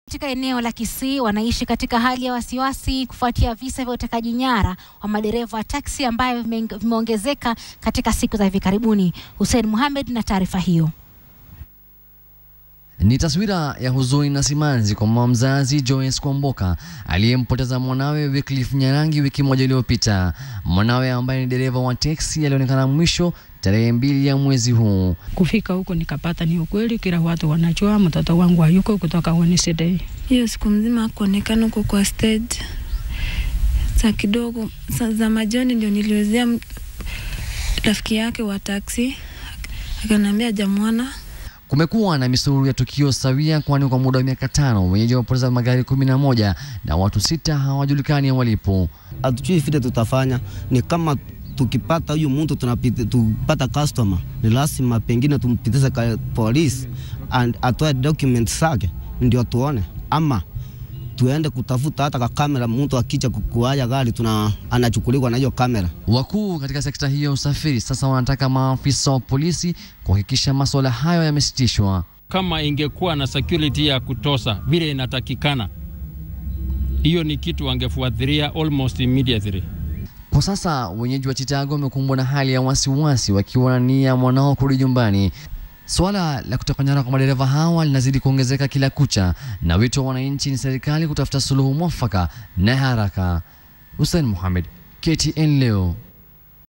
Katika eneo la Kisii wanaishi katika hali ya wasiwasi kufuatia visa vya utekaji nyara wa madereva wa taksi ambayo vime- vimeongezeka katika siku za hivi karibuni. Hussein Mohamed na taarifa hiyo. Ni taswira ya huzuni na simanzi kwa mama mzazi Joyce Kwamboka aliyempoteza mwanawe Wycliffe Nyarangi wiki moja iliyopita. Mwanawe ambaye ni dereva wa teksi alionekana mwisho tarehe mbili ya mwezi huu. Kufika huko nikapata ni ukweli, kila watu wanajua mtoto wangu hayuko kutoka Wednesday. hiyo siku mzima hakuonekana huko kwa stage. Saa kidogo saa za majoni ndio niliuzia m- rafiki yake wa taksi, akaniambia jamwana Kumekuwa na misururu ya tukio sawia, kwani kwa muda wa miaka tano wenyeji wamepoteza magari kumi na moja na watu sita hawajulikani walipo. hatujui vile tutafanya. Ni kama tukipata huyu mtu tunapita, tupata customer, ni lazima pengine tumpitishe kwa polisi and atoe document zake ndio tuone, ama tuende kutafuta hata kwa kamera. Mtu akija kukuaya gari tuna anachukuliwa na hiyo kamera. Wakuu katika sekta hiyo ya usafiri sasa wanataka maafisa wa polisi kuhakikisha masuala hayo yamesitishwa. kama ingekuwa na security ya kutosha vile inatakikana, hiyo ni kitu wangefuatilia almost immediately. Kwa sasa wenyeji wa Chicago wamekumbwa na hali ya wasiwasi wakiwa na nia mwanao kurudi nyumbani. Suala la kutekwa nyara kwa madereva hawa linazidi kuongezeka kila kucha, na wito wa wananchi ni serikali kutafuta suluhu mwafaka na haraka. Hussein Mohamed, KTN leo.